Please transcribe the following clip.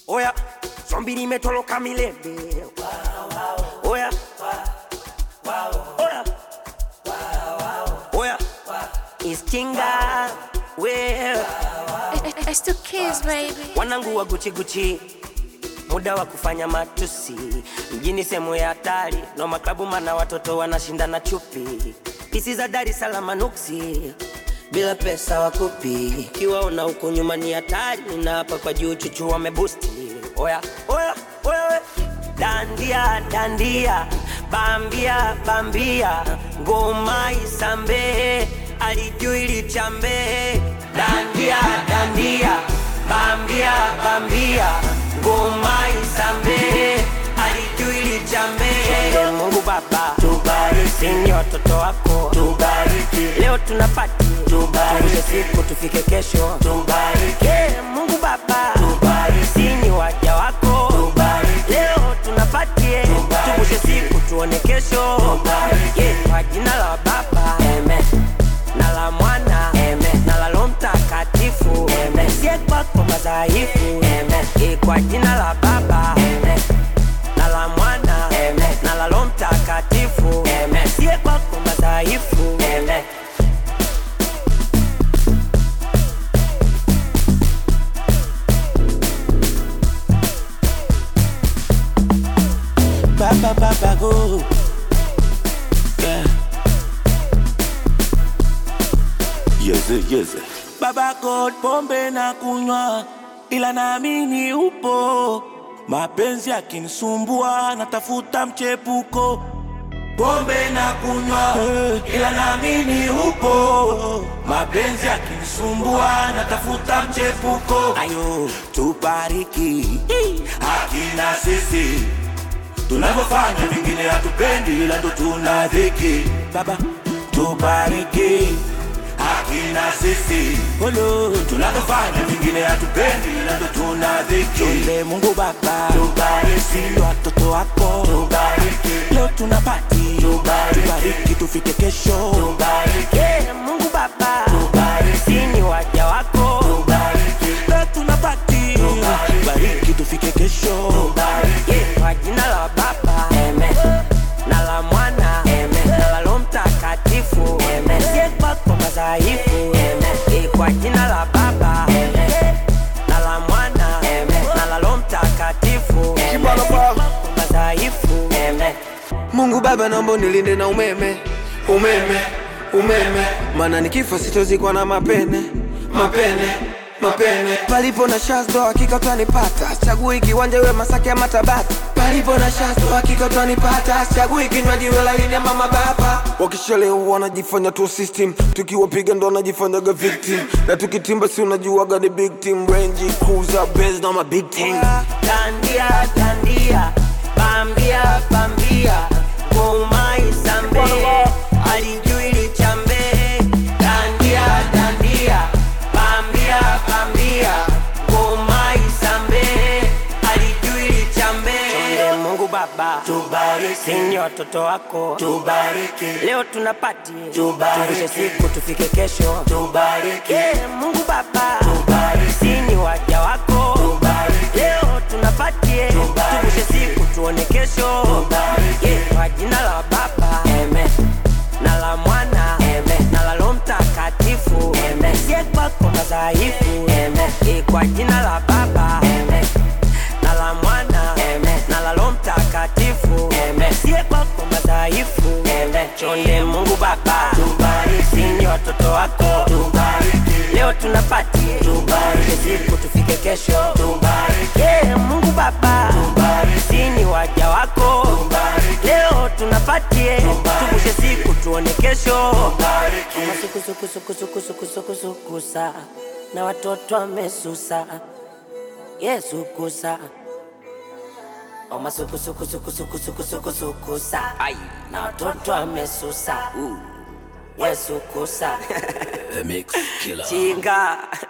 Oya, zombi limetoroka milele. Oya, oya, oya, iskinga we It's two kids, baby. wanangu wa Gucci Gucci, muda wa kufanya matusi mjini, sehemu ya hatari no maklabu, mana watoto wanashindana chupi, pisi za Dar es Salaam nuksi bila pesa wakupi, kiwaona huko nyuma ni hatari, na hapa kwa juu chuchu wamebusti. Oya, oya, oya, we. dandia dandia, bambia bambia, ngoma isambe, alijui lichambe, dandia dandia, bambia bambia, ngoma isambe, alijui lichambe. Mungu Baba tubariki, ni watoto wako tubariki, leo tunapati tubariki, siku tufike kesho tubariki, Mungu Baba tubariki, ni waja wako tubariki, leo tunapatie tuvushe siku tuone kesho tubariki, kwa jina la Baba amen na la mwana Amen. na la Roho Mtakatifu Amen. sie kwako madhaifu Amen. Eh, kwa jina la Baba Amen. na la mwana Amen. na la Roho Mtakatifu Amen. sie kwako madhaifu Amen. Baba Baba go. Yeah. Yeze, yeze. Baba God, pombe na kunywa, ila naamini upo. Mapenzi yakinisumbua, natafuta mchepuko. Pombe na kunywa, ila naamini upo. Mapenzi yakinisumbua, natafuta mchepuko. Ayo, tubariki hakina sisi tunavyofanya vingine hatupendi, ila ndo tuna dhiki. Baba tubariki hakina sisi Olo, tunavyofanya vingine hatupendi, ila ndo tuna dhiki. Tunde Mungu Baba tubariki watoto wako tubariki, leo tunapati tubariki, tubariki tufike kesho tubariki, Eh, Mungu Baba tubariki, ni waja wako tubariki, leo tunapati tubariki tufike kesho tubariki. Eh, kwa jina la Baba Amen. na la mwana Amen. na la Roho Mtakatifu Amen. sie kwako madhaifu Amen. Eh, kwa jina la Baba Amen. na la mwana Amen. na la Roho Mtakatifu Amen. Sie kwako madhaifu Amen. Mungu Baba, naomba nilinde na umeme, umeme, umeme, maana nikifa sitozikwa na mapene, mapene, mapene. Palipo na shazdo hakika utanipata, chagui kiwanja we Masaki ama Tabata. Palipo na shazdo hakika utanipata, chagui kinywaji we laini ama mabapa. Wakishalewa wanajifanya tu system, tukiwapiga ndo wanajifanyaga victim, na tukitimba si unajuaga ni big team, Range Cruiser, Benz na ma big team. Dandia, dandia, bambia, bambia, ngoma isambe, alijui lichambe. Dandia, dandia, bambia, bambia, ngoma isambe, alijui lichambe. Chonde Mungu Baba, tubariki, ni watoto wako, tubariki, leo tunapati, tubariki, siku tufike kesho, tubariki, Mungu Baba, tubariki, ni waja wako, tubariki, leo tunapatie, tuvushe siku tuone kesho, tubariki, kwa jina la Baba, amen na la mwana Amen. na la Roho Mtakatifu Amen. sie kwako madhaifu Amen. Eh, kwa jina la Baba Amen. na la mwana Amen. na la Roho Mtakatifu Amen. sie kwako madhaifu Amen. chonde Mungu Baba tubariki, ni watoto wako tubariki, leo tunapati tubariki, siku tufike kesho tubariki, yeah, Mungu Baba tubariki, ni waja wako tubariki, leo tunapatie tuvushe siku tuone kesho Kama suku suku suku suku suku suku suku sa na watoto wamesusa Yesu kusa Oma suku suku suku suku suku suku suku sa na watoto wamesusa Yesu kusa The Mix Killer. Chinga